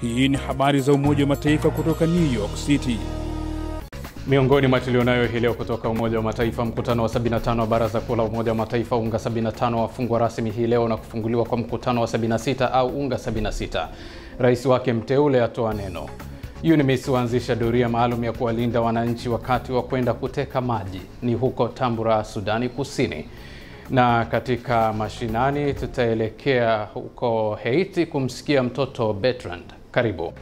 Hii ni habari za Umoja wa Mataifa kutoka New York City. Miongoni mwa tulionayo hii leo kutoka Umoja wa Mataifa, mkutano wa 75 wa Baraza Kuu la Umoja wa Mataifa UNGA 75 wafungwa rasmi hii leo na kufunguliwa kwa mkutano wa 76 au UNGA 76. Rais wake mteule atoa neno. UNMISS huanzisha doria maalum ya kuwalinda wananchi wakati wa kwenda kuteka maji ni huko Tambura, Sudani Kusini. Na katika mashinani tutaelekea huko Haiti kumsikia mtoto Bertrand. Karibu.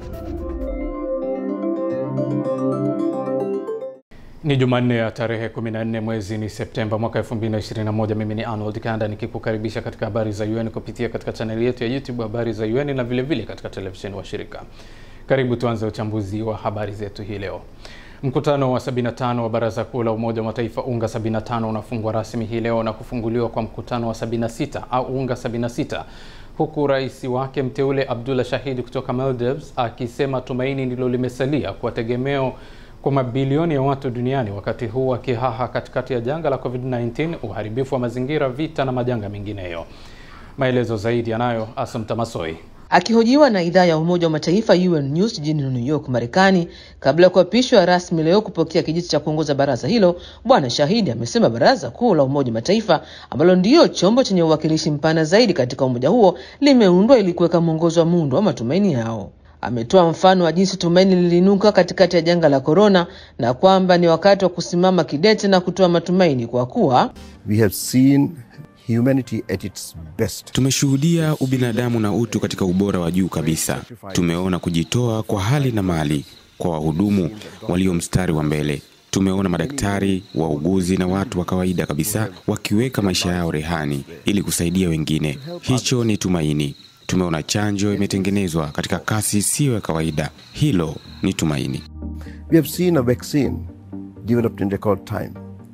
Ni Jumanne ya tarehe 14 mwezi ni Septemba mwaka 2021. Mimi ni Arnold Kanda nikikukaribisha katika habari za UN kupitia katika chaneli yetu ya YouTube habari za UN na vile vile katika televisheni wa shirika. Karibu tuanze uchambuzi wa habari zetu hii leo. Mkutano wa 75 wa Baraza Kuu la Umoja wa Mataifa UNGA 75 unafungwa rasmi hii leo na kufunguliwa kwa mkutano wa 76 au UNGA 76 huku rais wake mteule Abdullah Shahid kutoka Maldives akisema tumaini ndilo limesalia kwa tegemeo kwa mabilioni ya watu duniani wakati huu wakihaha katikati ya janga la COVID-19, uharibifu wa mazingira, vita na majanga mengineyo. Maelezo zaidi yanayo Asumta Masoi. Akihojiwa na idhaa ya Umoja wa Mataifa UN News jijini New York, Marekani, kabla ya kuapishwa rasmi leo kupokea kijiti cha kuongoza baraza hilo, Bwana Shahidi amesema Baraza Kuu la Umoja wa Mataifa ambalo ndiyo chombo chenye uwakilishi mpana zaidi katika umoja huo limeundwa ili kuweka mwongozo wa muundo wa matumaini yao. Ametoa mfano wa jinsi tumaini liliinuka katikati ya janga la korona na kwamba ni wakati wa kusimama kidete na kutoa matumaini kwa kuwa We have seen humanity at its best. Tumeshuhudia ubinadamu na utu katika ubora wa juu kabisa. Tumeona kujitoa kwa hali na mali kwa wahudumu walio mstari wa mbele. Tumeona madaktari, wauguzi na watu wa kawaida kabisa wakiweka maisha yao rehani ili kusaidia wengine. Hicho ni tumaini. Tumeona chanjo imetengenezwa katika kasi isiyo ya kawaida. Hilo ni tumaini. We have seen a vaccine developed in record time.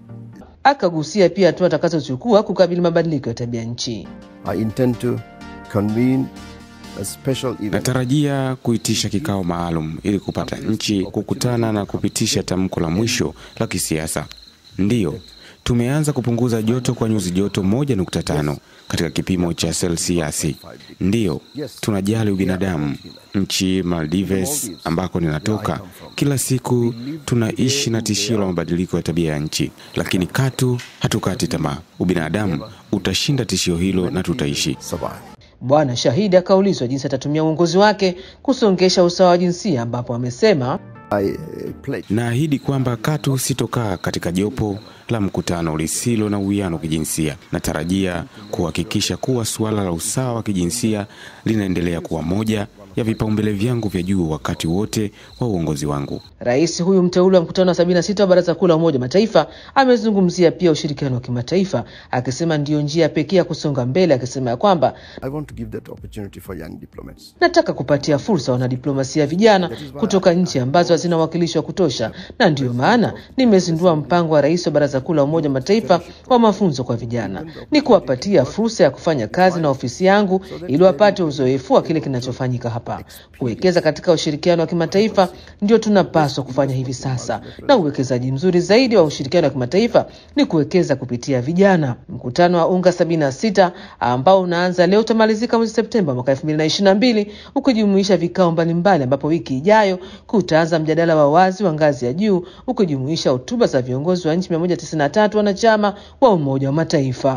akagusia pia hatua atakazochukua kukabili mabadiliko ya tabia nchi. I intend to convene a special event. Natarajia kuitisha kikao maalum ili kupata nchi kukutana na kupitisha tamko la mwisho la kisiasa. Ndiyo, tumeanza kupunguza joto kwa nyuzi joto 1.5 katika kipimo cha selsiasi. Ndiyo, tunajali ubinadamu. Nchi Maldives ambako ninatoka, kila siku tunaishi na tishio la mabadiliko ya tabia ya nchi, lakini katu hatukati tamaa. Ubinadamu utashinda tishio hilo na tutaishi. Survive. Bwana Shahidi akaulizwa jinsi atatumia uongozi wake kusongesha usawa wa jinsia, ambapo amesema I uh, pledge Naahidi kwamba katu sitokaa katika jopo la mkutano lisilo na uwiano kijinsia. Natarajia kuhakikisha kuwa suala la usawa wa kijinsia linaendelea kuwa moja ya vipaumbele vyangu vya juu wakati wote wa uongozi wangu. rais huyu mteule wa mkutano wa 76 wa Baraza Kuu la Umoja wa Mataifa amezungumzia pia ushirikiano wa kimataifa, akisema ndiyo njia pekee ya kusonga mbele, akisema ya kwamba I want to give that opportunity for young diplomats. nataka kupatia fursa wanadiplomasia vijana kutoka nchi ambazo hazina uwakilishi wa kutosha, na ndiyo maana nimezindua mpango wa rais wa Baraza Kuu la Umoja wa Mataifa wa mafunzo kwa vijana, ni kuwapatia fursa ya kufanya kazi na ofisi yangu ili wapate uzoefu wa kile kinachofanyika hapa. Kuwekeza katika ushirikiano wa kimataifa ndio tunapaswa kufanya hivi sasa, na uwekezaji mzuri zaidi wa ushirikiano wa kimataifa ni kuwekeza kupitia vijana. Mkutano wa UNGA 76 ambao unaanza leo utamalizika mwezi Septemba mwaka 2022 ukijumuisha vikao mbalimbali, ambapo wiki ijayo kutaanza mjadala wa wazi wa ngazi ya juu ukijumuisha hotuba za viongozi wa nchi 193 wanachama wa Umoja wa Mataifa.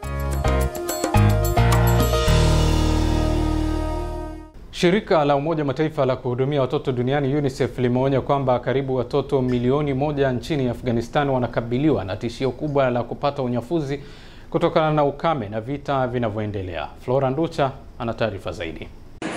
Shirika la Umoja wa Mataifa la kuhudumia watoto duniani UNICEF limeonya kwamba karibu watoto milioni moja nchini Afghanistan wanakabiliwa na tishio kubwa la kupata unyafuzi kutokana na ukame na vita vinavyoendelea. Flora Nducha ana taarifa zaidi.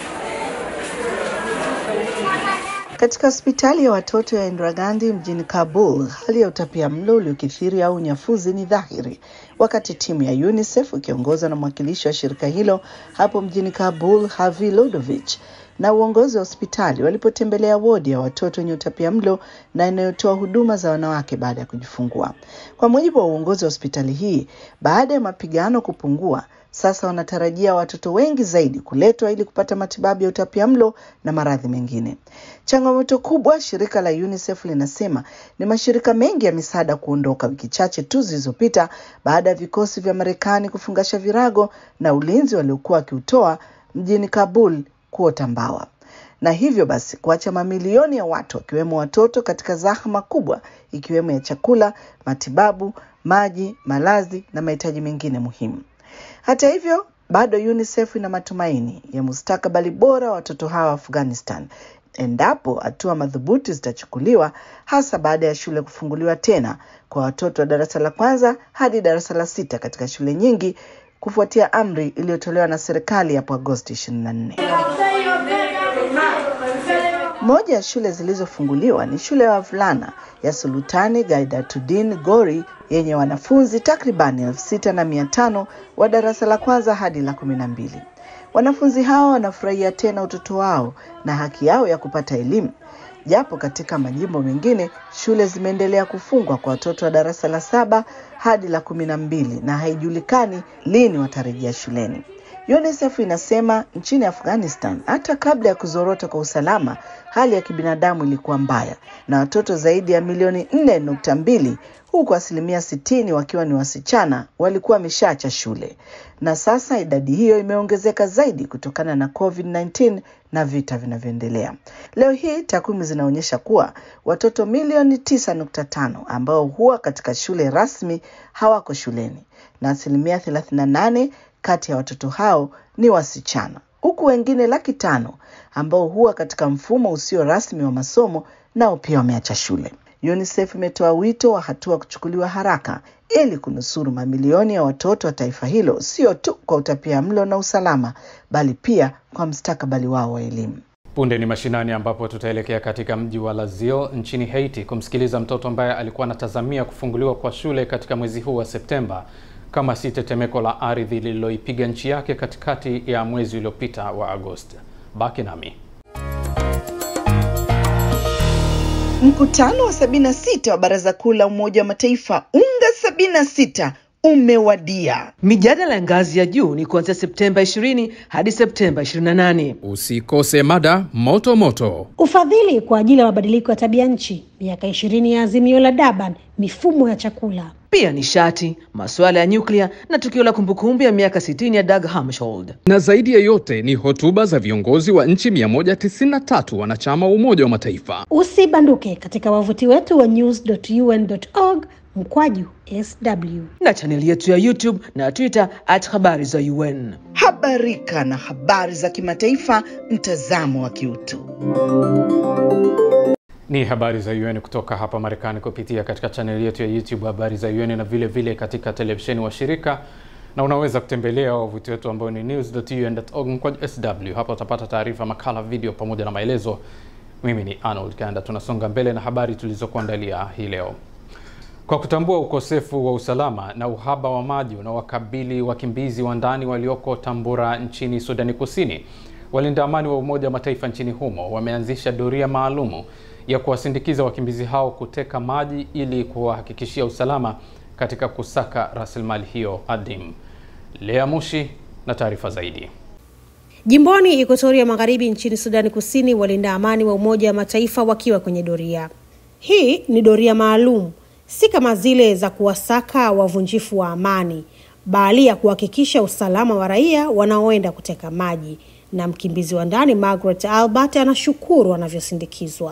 Katika hospitali ya watoto ya Indira Gandhi mjini Kabul, hali ya utapia mlo uliokithiri au unyafuzi ni dhahiri, wakati timu ya UNICEF ikiongozwa na mwakilishi wa shirika hilo hapo mjini Kabul, Havi Lodovich, na uongozi wa hospitali walipotembelea wodi ya watoto wenye utapia mlo na inayotoa huduma za wanawake baada ya kujifungua. Kwa mujibu wa uongozi wa hospitali hii, baada ya mapigano kupungua, sasa wanatarajia watoto wengi zaidi kuletwa ili kupata matibabu ya utapiamlo na maradhi mengine. Changamoto kubwa, shirika la UNICEF linasema ni mashirika mengi ya misaada kuondoka wiki chache tu zilizopita baada ya vikosi vya Marekani kufungasha virago na ulinzi waliokuwa wakiutoa mjini Kabul kuota mbawa. na hivyo basi kuacha mamilioni ya watu wakiwemo watoto katika zahma kubwa ikiwemo ya chakula, matibabu, maji, malazi na mahitaji mengine muhimu. Hata hivyo, bado UNICEF ina matumaini ya mustakabali bora wa watoto hawa wa Afghanistan endapo hatua madhubuti zitachukuliwa, hasa baada ya shule kufunguliwa tena kwa watoto wa darasa la kwanza hadi darasa la sita katika shule nyingi kufuatia amri iliyotolewa na serikali hapo Agosti 24. Moja ya shule zilizofunguliwa ni shule ya wavulana ya Sultani Gaidatuddin Gori yenye wanafunzi takribani elfu sita na mia tano wa darasa la kwanza hadi la kumi na mbili. Wanafunzi hao wanafurahia tena utoto wao na haki yao ya kupata elimu, japo katika majimbo mengine shule zimeendelea kufungwa kwa watoto wa darasa la saba hadi la kumi na mbili na haijulikani lini watarejea shuleni. UNICEF inasema nchini Afghanistan, hata kabla ya kuzorota kwa usalama, hali ya kibinadamu ilikuwa mbaya na watoto zaidi ya milioni nne nukta mbili huku asilimia sitini wakiwa ni wasichana walikuwa wameshaacha shule, na sasa idadi hiyo imeongezeka zaidi kutokana na COVID-19 na vita vinavyoendelea. Leo hii takwimu zinaonyesha kuwa watoto milioni 9.5 ambao huwa katika shule rasmi hawako shuleni na asilimia 38 kati ya watoto hao ni wasichana, huku wengine laki tano ambao huwa katika mfumo usio rasmi wa masomo nao pia wameacha shule. UNICEF imetoa wito wa hatua kuchukuliwa haraka ili kunusuru mamilioni ya watoto wa taifa hilo, sio tu kwa utapia mlo na usalama, bali pia kwa mstakabali wao wa elimu. Punde ni mashinani ambapo tutaelekea katika mji wa Lazio nchini Haiti kumsikiliza mtoto ambaye alikuwa anatazamia kufunguliwa kwa shule katika mwezi huu wa Septemba kama si tetemeko la ardhi lililoipiga nchi yake katikati ya mwezi uliopita wa Agosti. Baki nami. Mkutano wa 76 wa Baraza Kuu la Umoja wa Mataifa UNGA 76 umewadia. Mijadala ya ngazi ya juu ni kuanzia Septemba 20 hadi Septemba 28. Usikose mada moto moto. Ufadhili kwa ajili ya mabadiliko ya tabia nchi, miaka ishirini ya azimio la Durban, mifumo ya chakula. Pia nishati, masuala ya nyuklia na tukio la kumbukumbu ya miaka 60 ya Dag Hammarskjöld. Na zaidi ya yote ni hotuba za viongozi wa nchi 193 wanachama wa Umoja wa Mataifa. Usibanduke katika wavuti wetu wa news.un.org mkwaju sw na chaneli yetu ya YouTube na Twitter at habari za UN. Habarika na habari za kimataifa, mtazamo wa kiutu. Ni habari za UN kutoka hapa Marekani kupitia katika chaneli yetu ya YouTube habari za UN na vile vile katika televisheni wa shirika, na unaweza kutembelea wavuti wetu ambao ni news.un.org mkwaju sw. Hapa utapata taarifa, makala, video pamoja na maelezo. Mimi ni Arnold Kanda. Tunasonga mbele na habari tulizokuandalia hii leo. Kwa kutambua ukosefu wa usalama na uhaba wa maji unaowakabili wakimbizi wa ndani walioko Tambura nchini Sudani Kusini, walinda amani wa Umoja wa Mataifa nchini humo wameanzisha doria maalumu ya kuwasindikiza wakimbizi hao kuteka maji ili kuwahakikishia usalama katika kusaka rasilimali hiyo adimu. Lea Mushi na taarifa zaidi. Jimboni Ekuatoria Magharibi nchini Sudani Kusini, walinda amani wa Umoja wa Mataifa wakiwa kwenye doria. Hii ni doria maalum si kama zile za kuwasaka wavunjifu wa amani, bali ya kuhakikisha usalama wa raia wanaoenda kuteka maji. Na mkimbizi wa ndani Margaret Albert anashukuru wanavyosindikizwa.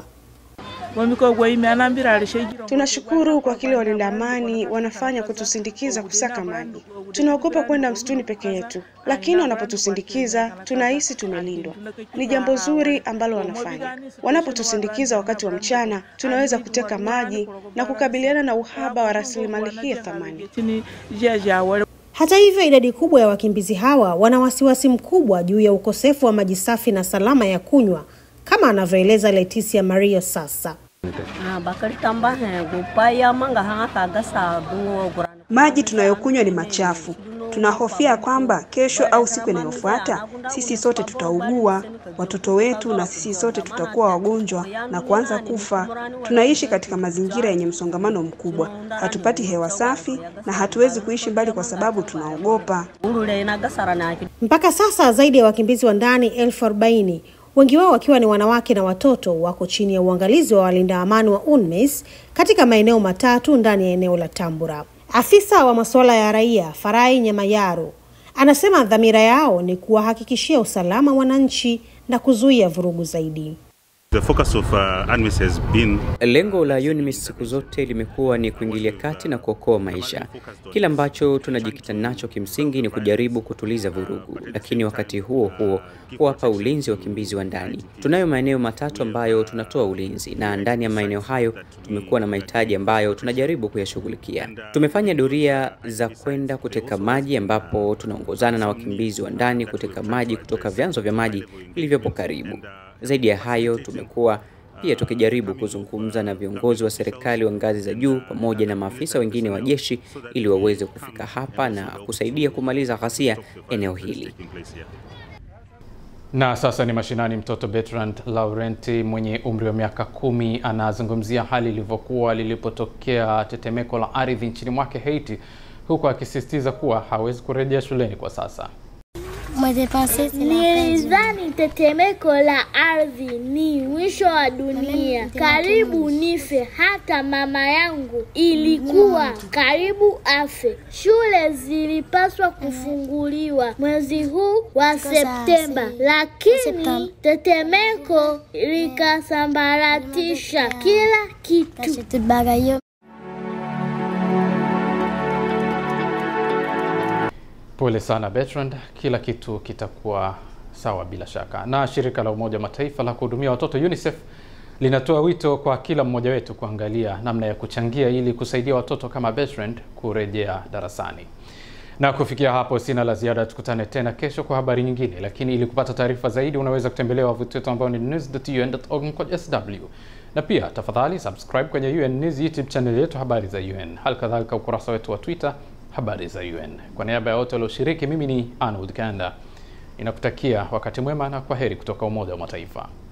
Tunashukuru kwa kile walinda amani wanafanya kutusindikiza kusaka maji. Tunaogopa kwenda msituni peke yetu, lakini wanapotusindikiza tunahisi tumelindwa. Ni jambo zuri ambalo wanafanya. Wanapotusindikiza wakati wa mchana, tunaweza kuteka maji na kukabiliana na uhaba wa rasilimali hii ya thamani. Hata hivyo, idadi kubwa ya wakimbizi hawa wana wasiwasi mkubwa juu ya ukosefu wa maji safi na salama ya kunywa, kama anavyoeleza Leticia Mario sasa. Maji tunayokunywa ni machafu. Tunahofia kwamba kesho au siku inayofuata sisi sote tutaugua, watoto wetu na sisi sote tutakuwa wagonjwa na kuanza kufa. Tunaishi katika mazingira yenye msongamano mkubwa, hatupati hewa safi na hatuwezi kuishi mbali kwa sababu tunaogopa. Mpaka sasa zaidi ya wakimbizi wa ndani elfu arobaini wengi wao wakiwa ni wanawake na watoto wako chini ya uangalizi wa walinda amani wa UNMISS katika maeneo matatu ndani ya eneo la Tambura. Afisa wa masuala ya raia Farai Nyamayaro anasema dhamira yao ni kuwahakikishia usalama wananchi na kuzuia vurugu zaidi. The focus of uh, UNMISS has been Lengo la UNMISS siku zote limekuwa ni kuingilia kati na kuokoa maisha. Kile ambacho tunajikita nacho kimsingi ni kujaribu kutuliza vurugu, lakini wakati huo huo kuwapa ulinzi wakimbizi wa ndani. Tunayo maeneo matatu ambayo tunatoa ulinzi, na ndani ya maeneo hayo tumekuwa na mahitaji ambayo tunajaribu kuyashughulikia. Tumefanya doria za kwenda kuteka maji, ambapo tunaongozana na wakimbizi wa ndani kuteka maji kutoka vyanzo vya maji vilivyopo karibu. Zaidi ya hayo, tumekuwa pia tukijaribu kuzungumza na viongozi wa serikali wa ngazi za juu pamoja na maafisa wengine wa jeshi ili waweze kufika hapa na kusaidia kumaliza ghasia eneo hili. Na sasa ni mashinani. Mtoto Bertrand Laurenti mwenye umri wa miaka kumi anazungumzia hali ilivyokuwa lilipotokea tetemeko la ardhi nchini mwake Haiti, huku akisisitiza kuwa hawezi kurejea shuleni kwa sasa. Nilidhani tetemeko la ardhi ni mwisho wa dunia, karibu nife. Hata mama yangu ilikuwa karibu afe. Shule zilipaswa kufunguliwa mwezi huu wa Septemba, lakini tetemeko likasambaratisha kila kitu. Pole sana Bertrand, kila kitu kitakuwa sawa bila shaka. Na shirika la Umoja wa Mataifa la kuhudumia watoto UNICEF linatoa wito kwa kila mmoja wetu kuangalia namna ya kuchangia ili kusaidia watoto kama Bertrand kurejea darasani. Na kufikia hapo sina la ziada, tukutane tena kesho kwa habari nyingine, lakini ili kupata taarifa zaidi unaweza kutembelea wavuti wetu ambao ni news.un.org/sw na pia tafadhali subscribe kwenye UN News YouTube channel yetu habari za UN, hali kadhalika ukurasa wetu wa Twitter habari za UN. Kwa niaba ya wote walioshiriki, mimi ni Arnold Kanda, ninakutakia wakati mwema na kwa heri kutoka Umoja wa Mataifa.